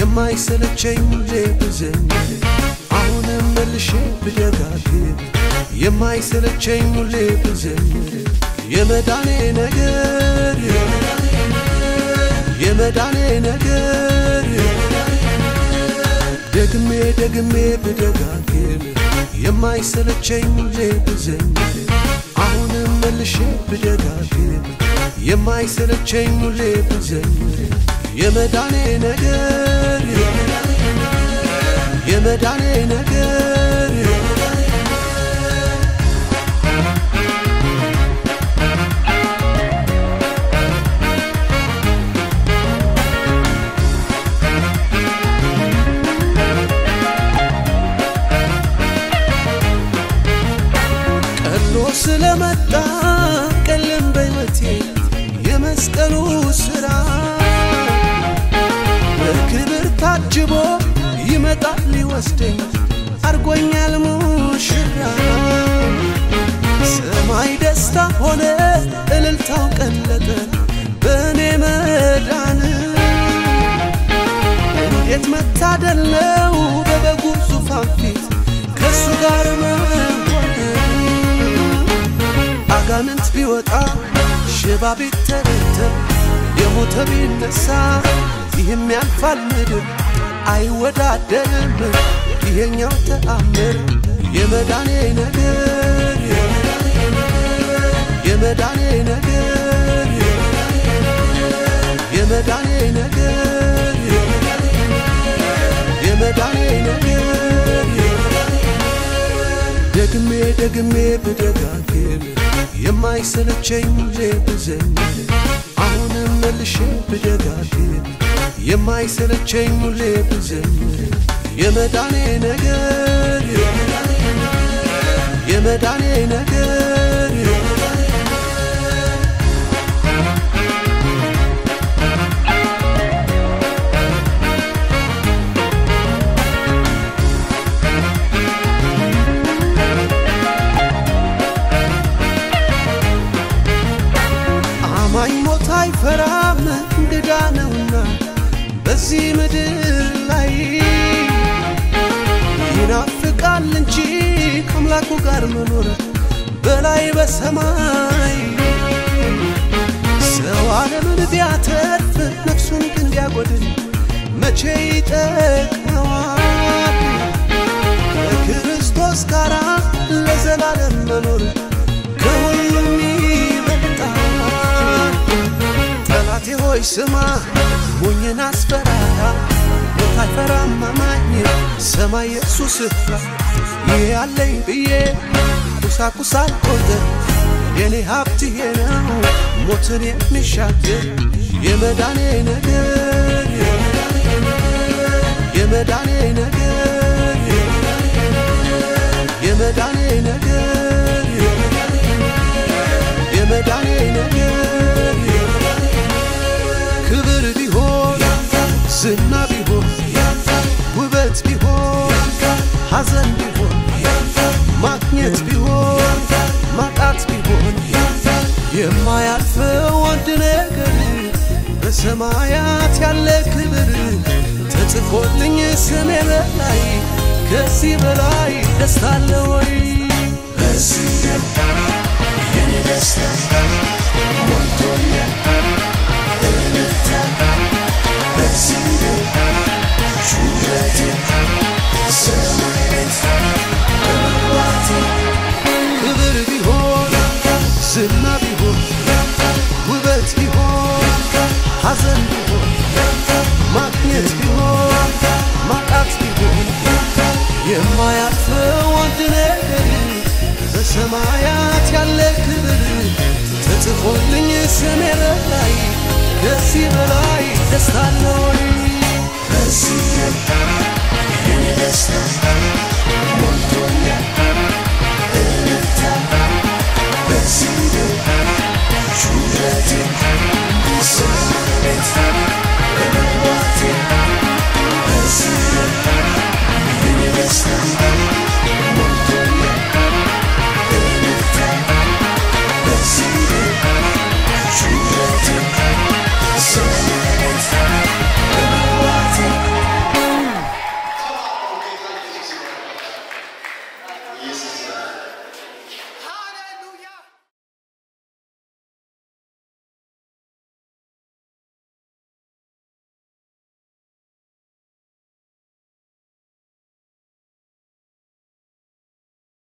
የማይሰለቸኝ ሁሌ ብዘምር አሁንም መልሼ ብደጋግም የማይሰለቸኝ ሁሌ ብዘምር የመዳኔ ነገር የመዳኔ ነገር ደግሜ ደግሜ ብደጋግም የማይሰለቸኝ ሁሌ ብዘምር አሁንም መልሼ ብደጋግም የማይሰለቸኝ ሁሌ ብዘምር የመዳኔ ነገር የመዳኔ ነገር ቀሎ ስለመጣ ቀለም በሕይወቴ የመስቀሉ ሥራ በክብር ታጅቦ ይመጣል ሊወስደኝ አርጎኛል ሙሽራ ሰማይ ደስታ ሆነ እልልታው ቀለጠ በእኔ መዳን እንዴት መታደል ነው በበጉ ዙፋን ፊት ከእሱ ጋር መሆን አጋንንት ቢወጣ ሽባ ቢተረተር የሞተ ቢነሳ ይህም ያልፋል ምድር አይወዳደርም ይሄኛው ተአምር የመዳኔ ነገር የመዳኔ ነገር የመዳኔ ነገር የመዳኔ ነገር ደግሜ ደግሜ ብደጋግም የማይሰለቸኝ ሁሌ ብዘምር አሁንም መልሼ ብደጋግም የማይሰለቸኝ ሁሌ ብዘምር የመዳኔ ነገር የመዳኔ ነገር አማኝ ሞት አይፈራም እንግዳ ነውና በዚህ ምድር ላይ ይናፍቃል እንጂ ከአምላኩ ጋር መኖር በላይ በሰማይ ሰው ዓለምን ቢያተርፍ ነፍሱን ግን ቢያጎድል መቼ ይጠቅመዋል? ከክርስቶስ ጋር ለዘላለም መኖር ከሁሉም ይበልጣል። ጠላቴ ሆይ ስማ ሞኝን አስፈራራ ሞት አይፈራም አማኝ ሰማይ የእሱ ስፍራ ይሄ አለኝ ብዬ ቁሳቁስ አልቆጥር የኔ ሀብት ይሄ ነው ሞትን የሚሻገር የመዳኔ ነገር የመዳኔ ነገር የመዳኔ ነገር የመዳኔ ነገር ክብር ቢሆን ዝና ቢሆን ውበት ቢሆን ሐዘን ቢሆን ማግኘት ቢሆን ማጣት ቢሆን የማያልፈው አንድ ነገር በሰማያት ያለ ክብር ተጽፎልኝ ስሜ በላይ ከዚህ በላይ ደስታ አለ ወይ? በዚህ የኔ ደስታ ሞልቶኛል እልልታ በዚህ ጩኸቴ ሰማይ ቤት መግባቴ ክብር ቢሆን ዝና ቢሆን ውበት ቢሆን ሐዘን ቢሆን ማግኘት ቢሆን ማጣት ቢሆን የማያልፈው አንድ ነገር በሰማያት ያለ ክብር ተጽፎልኝ ስሜ በላይ ከዚህ በላይ ደስታ አለ